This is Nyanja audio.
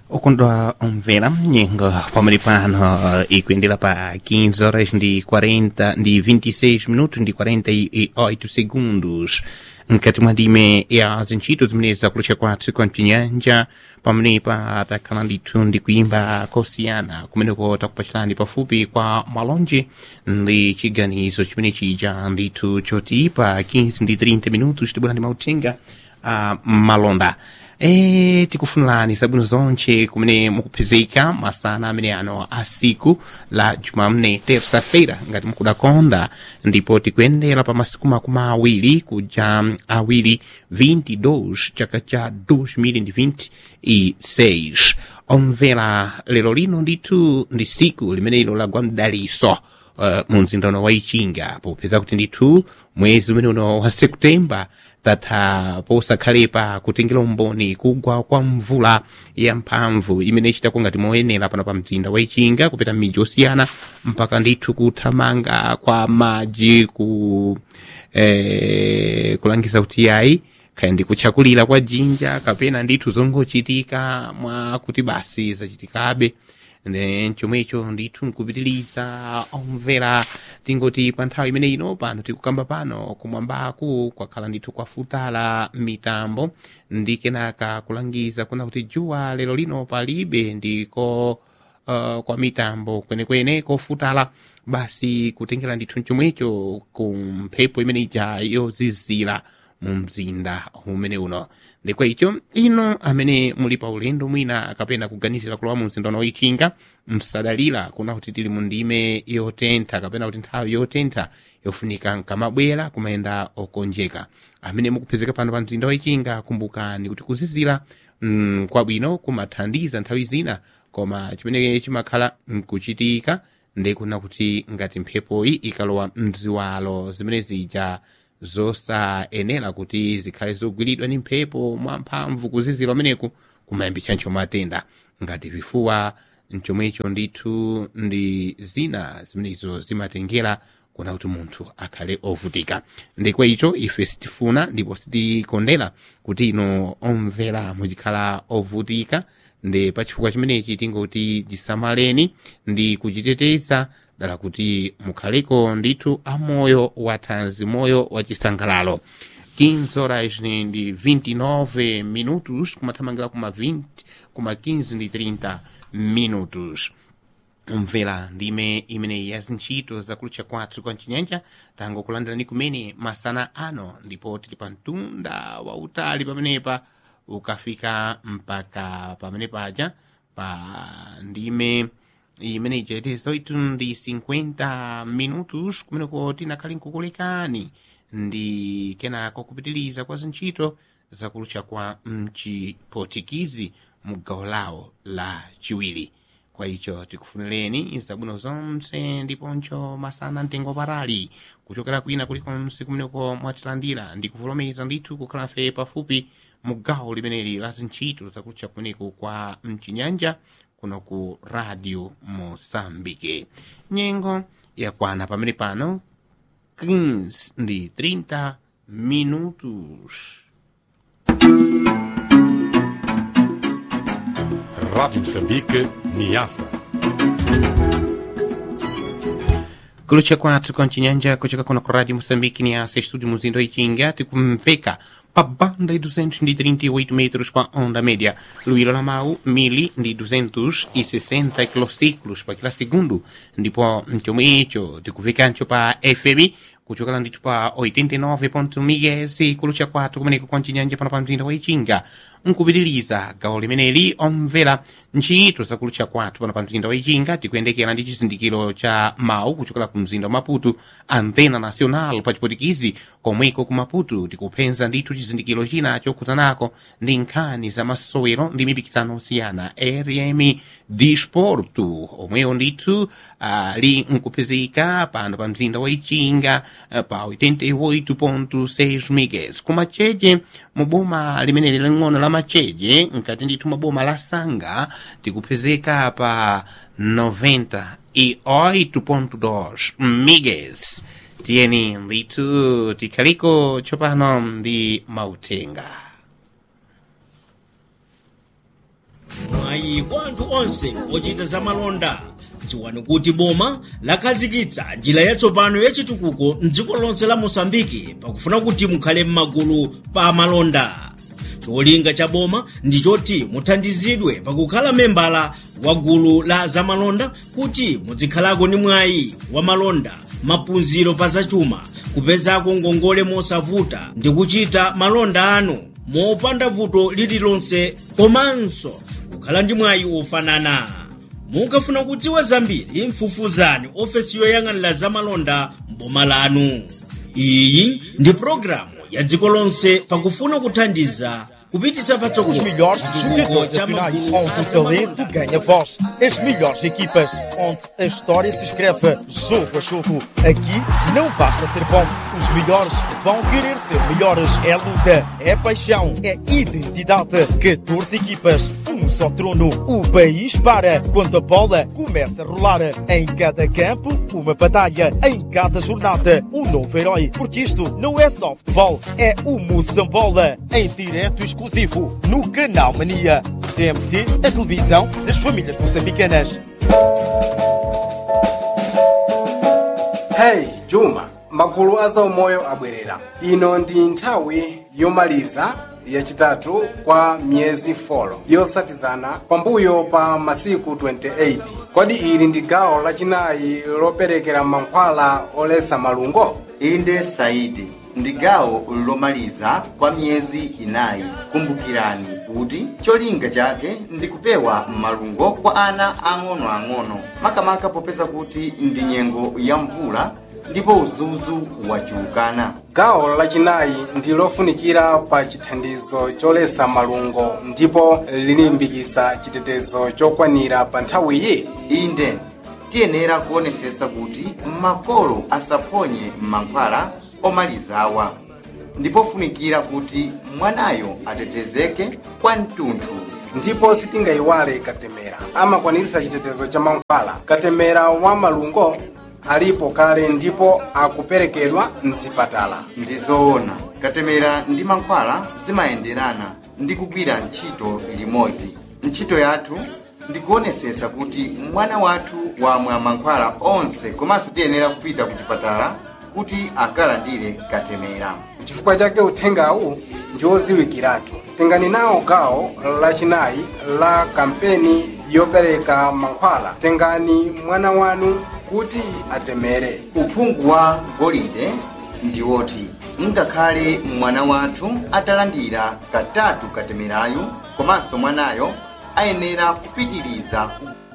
okondwa omvera nyengo pamene pano ikuendera pa 15 horas ndi 40 ndi 26 minutos ndi 48 segundos mkati mwa ndime ya zintchito zimene zakulucha kwathu kwa mchinyanja pamenepa takhala ndithu ndi kuimba kosiyana kumeneko takupachirani pafupi kwa malonje ndi chiganizo chimene chija ndithu choti pa 15 ndi 30 minutos tibwera ndi mauthenga a malonda e tikufunirani zabwino zonche kumene mukupezeka masana amene ano a siku la jumamne terça-feira ngati mukudakonda ndipo tikuyendera pa masiku makumi awiri kuja awiri 22 chaka cha 2026 omvera lero lino ndithu ndi siku limenelo lagwa mdaliso uh, mu mzindano wa ichinga popeza kuti ndithu mwezi umene uno wa septemba tatha posakhalepa kutengera umboni kugwa kwa mvula ya mphamvu imene ichitako ngati moyenera pano pa mzinda wa ichinga kupita m'midzi osiyana mpaka ndithu kuthamanga kwa madzi ku eh, kulangiza kuti yayi kaya ndi kutchakulira kwa jinja kapena ndithu zongochitika mwa kuti basi zachitikabe ne chomwecho ndithu nkupitiliza omvera tingoti pa nthawi imene ino pano tikukamba pano kumwambaku kwakhala ndithu kwafutala mitambo ndi kenaka kulangiza kuna kuti juwa lero lino palibe ndiko uh, kwa mitambo kwenekwene kofutala basi kutengera ndithu chomwecho ku mphepo imene ija yozizira mu mzinda umene uno ndikwa icho ino amene muli pa ulendo mwina kapena kuganizira kulowa mu mzinda uno ichinga msadalira kuna kuti tili mu ndime yotentha kapena kuti nthawi yotentha yofunika nkamabwera kumayenda okonjeka amene mukupezeka pano pa mzinda wa ichinga kumbukani kuti kuzizira mm, kwabwino kumathandiza nthawi zina koma chimene chimakhala nkuchitika ndikuna kuti ngati mphepoyi ikalowa mziwalo zimene zija zosayenera kuti zikhale zogwiridwa ndi mphepo mwamphamvu kuzizira umeneku kumayambitsanso matenda ngati vifuwa mchomwecho ndithu ndi zina zimenezo zimatengera kuna kuti munthu akhale ovutika ndikwa icho ife sitifuna ndipo sitikondera kuti ino omvera muchikhala ovutika ndi pachifukwa chimenechi tingoti tisamaleni ndi kuchiteteza dala kuti mukhaleko ndithu amoyo wathanzi moyo wachisangalalo 15 horas ndi 29 minutos kumathamangira kuma 20 kuma 15 ndi 30 minutos mvera ndime imene ya zintchito zakulucha kwathu kwa mchinyanja tangokulandirani kumene masana ano ndipo tili pa mtunda wautali pamenepa ukafika mpaka pamene paja pa ndime imene ichaitezo itu ndi 50 minutos kumeneko tinakhale nkukulekani ndi kenako kupitiliza kwa zintchito zakulucha kwa mchipotikizi mu gawo lawo la chiwiri kwa icho tikufunireni zabwino zonse ndiponso masana mtengo patali kuchokera kwina kulikonse kumeneko mwatilandira ndi kuvolomeza ndithu kukhala fe pafupi mu gawo limeneli la zintchito zakulucha kumeneko kwa mchinyanja kuno ku radio mosambike nyengo yakwana pamene pano 15 ndi 30 minutos Rádio Moçambique, Niassa. kulucha kwathu kwa mchinyanja kuchoka kuno ku radio moçambike ni asa estúdio muzindo ichinga tikumveka pa banda de 238 metros pa onda média luilo la mau mili ndi 260 kilociclos pa kila segundo ndipo mchomwecho tikuvekancho pa fm kuchokera ndithu pa 89 mgs kulucha kwathu kumeneko kwa mchinyanja pano pa mzinda wa ichinga nkupitiliza gawo limeneli omvera ntchito zakulucha kwathu pano pa mzinda wa ichinga tikuyendekera ndi chizindikiro cha mawu kuchokera ku mzinda wa maputo antena nacional pa chipotikizi komweko ku maputo tikuphenza ndithu chizindikiro china chokhuzanako ndi nkhani za masowero ndi mipikisano osiyana rm disporto omweyo ndithu ali uh, nkupezeka pano pa mzinda wa ichinga uh, pa 88.6 megas kumacheche mu boma limeneli ling'ono la macheche nkati ndithu maboma la sanga tikupezeka pa 98.2 megas tiyeni ndithu tikhaliko tsopano ndi mautenga No mwayi kwa anthu onse ochita zamalonda dziwani kuti boma lakhazikitsa njira yatsopano yachitukuko mdziko lonse la mosambiki pakufuna kuti mukhale m'magulu pa malonda cholinga cha boma ndi choti muthandizidwe pakukhala membala wa gulu la zamalonda kuti muzikhalako ndi mwayi wa malonda maphunziro pa zachuma kupezako ngongole mosavuta ndi kuchita malonda anu mopanda vuto lililonse komanso kukhala ndi mwayi ofanana mukafuna kudziwa zambiri mfufuzani ofesi yoyang'anira zamalonda mboma lanu iyi ndi pologalamu ya dziko lonse pakufuna kuthandiza kupititsa Os patsogolo melhores chitukuko jogadores cha nacionais magulu onde a o talento zamalonda ganha voz. As melhores equipas, onde a história se escreve jogo a jogo. Aqui não basta ser bom, os melhores vão querer ser melhores. É luta, é paixão, é identidade. 14 equipas, um só trono. O país para quando a bola começa a rolar. Em cada campo, uma batalha. Em cada jornada, um novo herói. Porque isto não é só futebol, é o Moçambola. Em direto exclusivo, no Canal Mania. TMT, a televisão das famílias moçambicanas. hey juma magulu a zaumoyo abwerera ino ndi nthawi yomaliza yachitatu kwa miyezi 4 yosatizana pambuyo pa masiku 28 kodi ili ndi gawo lachinayi loperekera mankhwala olesa malungo inde saidi ndi gawo lomaliza kwa miyezi inayi kumbukirani kuti cholinga chake ndi kupewa malungo kwa ana ang'onoang'ono makamaka popeza kuti ndi nyengo ya mvula ndipo udzudzu wachuluka gawo lachinayi ndi lofunikira pa chithandizo cholesa malungo ndipo lilimbikitsa chitetezo chokwanira pa nthawiyi inde tiyenera kuonesesa kuti makolo asaphonye mankhwala omalizawa ndipo funikira kuti mwanayo atetezeke kwa mtunthu ndipo sitingayiwale katemera amakwaniritsa chitetezo cha mankhwala katemera wa malungo alipo kale ndipo akuperekedwa mzipatala ndi zoona katemera ndi mankhwala zimayenderana ndi kugwira ntchito limodzi ntchito yathu ndi kuonesesa kuti mwana wathu wamwa mankhwala onse komanso tiyenera kupita ku chipatala kuti akalandire katemera chifukwa chake uthengawu ndi oziwikiratu tengani nawo gawo lachinayi la kampeni yopereka mankhwala tengani mwana wanu kuti atemere uphungu wa golide ndi woti ngakhale mwana wathu atalandira katatu katemerayo komanso mwanayo ayenera kupitiriza